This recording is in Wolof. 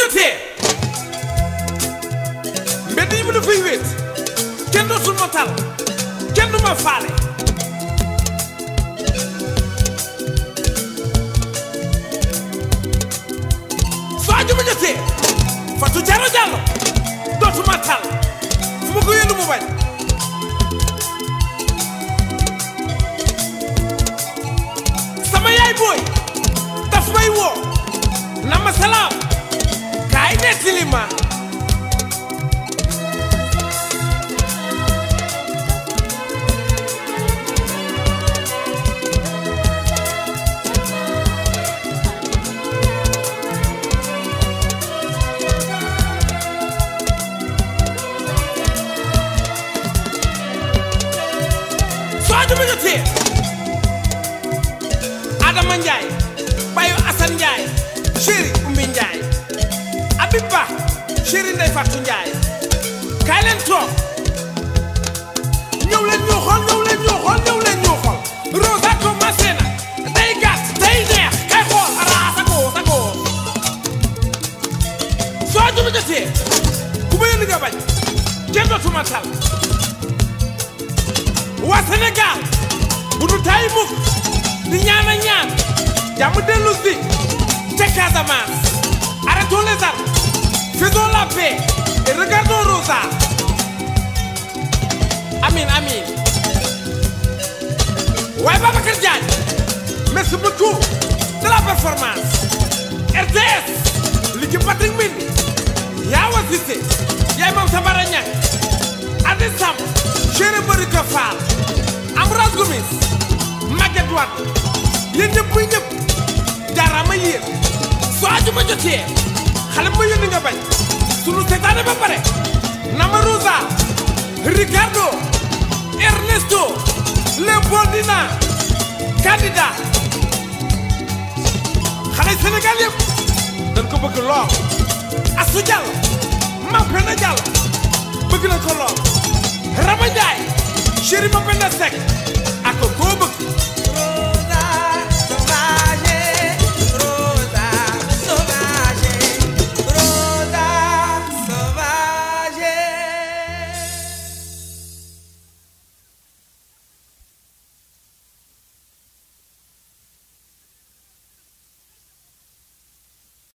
jotee mbedd yi mu dafay wéet kenn dootul ma tal kenn du ma faale soo ajuma jotee Fatou Diallo Diallo dootuma tal fu ma ko yónni mu bañ sama yaay booy daf may woo na ma salaam kaay nettali ma soo ajuma jotee Adama Ndiaye bayu Assane Ndiaye chéri Umbi Ndiaye Habib Ba chéri Ndeye Fatou Ndiaye kaay leen toog ñëw leen ñu xool ñëw leen ñu xool ñëw leen ñu xool Rosa commencé na day gàtt day neex kay xool ara sagoo sagoo soo ajuma jotee ku ma yónni nga bañ kenn dootuma tal waa Sénégal bu nu taay mukk di ñaan a ñaan jàmm dellu si ca Casamance arrêtons les armes faisons la paix et regardons Rosa amin amin waaye Babacar Diagne merci beaucoup de la performance RTS liggéey Patrick Mbindi yaa wasite yaay moom Sabara Ñang Adi Sam chéri Barika Fall Ambroise Gomis Maguette Wade yéen ñëpp muy ñëpp jaaraama yéen soo ajuma jotee xale ma yónni nga bañ sunu seetaane ba pare Nama Rosa Ricardo Ernesto Leopoldina candidat xale Sénégal yëpp dañ ko bëgg lool Assou Diallo Mapenda Diallo bëgg na ko lool Rama Ndiaye chéri Mapenda Seck